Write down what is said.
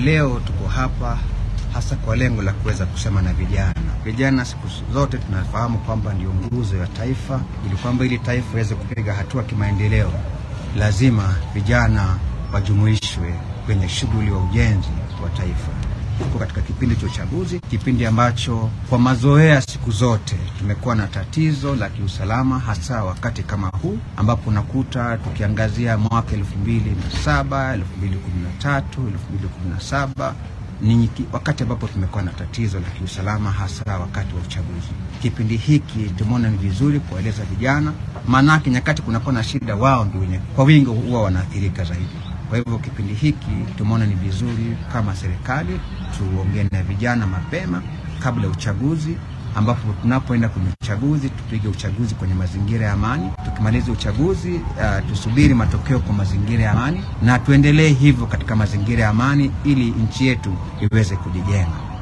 leo tuko hapa hasa kwa lengo la kuweza kusema na vijana. Vijana siku zote tunafahamu kwamba ndio nguzo ya taifa, ili kwamba ili taifa iweze kupiga hatua kimaendeleo, lazima vijana wajumuishwe kwenye shughuli wa ujenzi wa taifa. Tuko katika kipindi cha uchaguzi, kipindi ambacho kwa mazoea siku zote tumekuwa na tatizo la kiusalama, hasa wakati kama huu ambapo unakuta tukiangazia mwaka elfu mbili na saba elfu mbili kumi na tatu elfu mbili kumi na saba ni wakati ambapo tumekuwa na tatizo la kiusalama hasa wakati wa uchaguzi. Kipindi hiki tumeona ni vizuri kuwaeleza vijana, maanake nyakati kunakuwa na shida, wao ndio wenye kwa wingi huwa wanaathirika zaidi. Kwa hivyo kipindi hiki tumeona ni vizuri kama serikali tuongee na vijana mapema kabla ya uchaguzi, ambapo tunapoenda kwenye uchaguzi tupige uchaguzi kwenye mazingira ya amani. Tukimaliza uchaguzi uh, tusubiri matokeo kwa mazingira ya amani, na tuendelee hivyo katika mazingira ya amani ili nchi yetu iweze kujijenga.